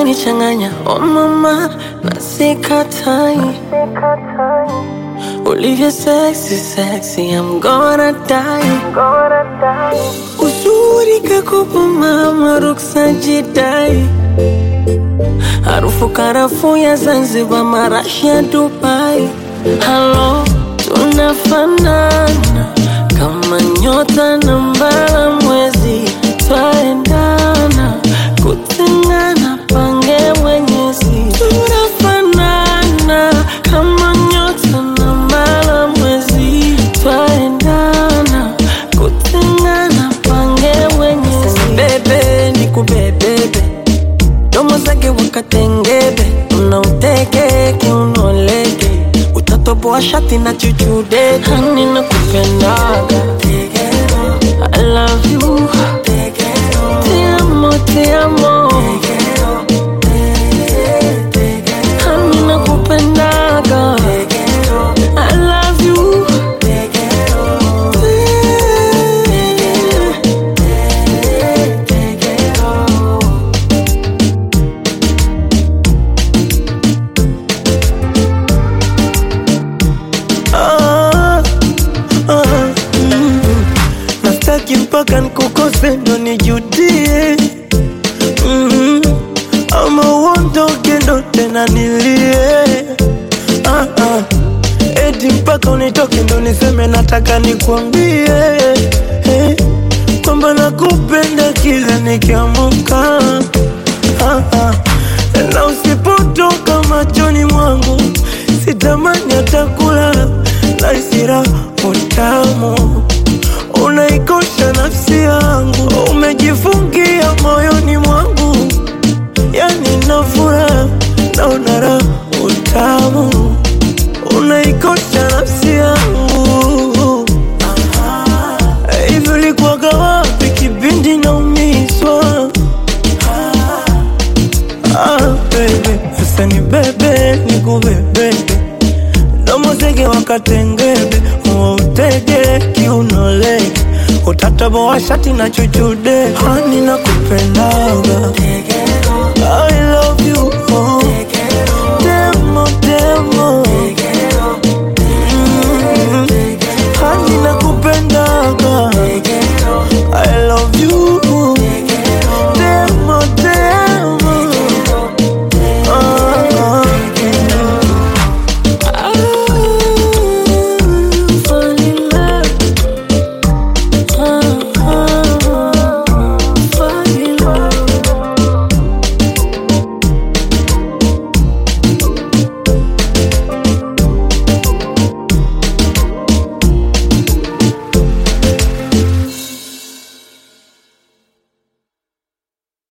unanichanganya oh mama, na sikatai ulivyo sexy sexy, I'm gonna die. Uzuri kakopo mama, ruksa jidai, harufu karafuu ya Zanzibar, marashi ya Dubai. Halo, tunafanana kama nyota na mbala mwezi, twaendana kutengana, pange mwenyezi. Tunafanana kama nyota na mbala mwezi, twaendana kutengana, pange mwenyezi. Bebe ni kubebebe, domo zake wakatengebe, unauteke kiunoleke, utatoboa shati na chuchude, hani na kupendaga I love you, te amo, te amo, hani na kupendaga I love you, Ah, ah, mm. Nastaki mpaka nikukose ndo nijudie mm. Ama uondoke ndo tena nilie ah, ah. Eti mpaka unitoke ndo niseme nataka nikwambie eh, kwamba nakupenda kila nikiamuka ah, ah. Na usipotoka machoni mwangu sitamani hata kulala na isira utamu unaikosha nafsi yangu umejifungia moyoni mwangu yani nafura na unara utamu unaikosha nafsi yangu hivi ulikuwaga wapi kipindi naumizwa Ah, baby, sasa ni bebe ni kubebebe domo zege wakatengebe utege kiunolege utataboa shati na chuchude hani na kupendaga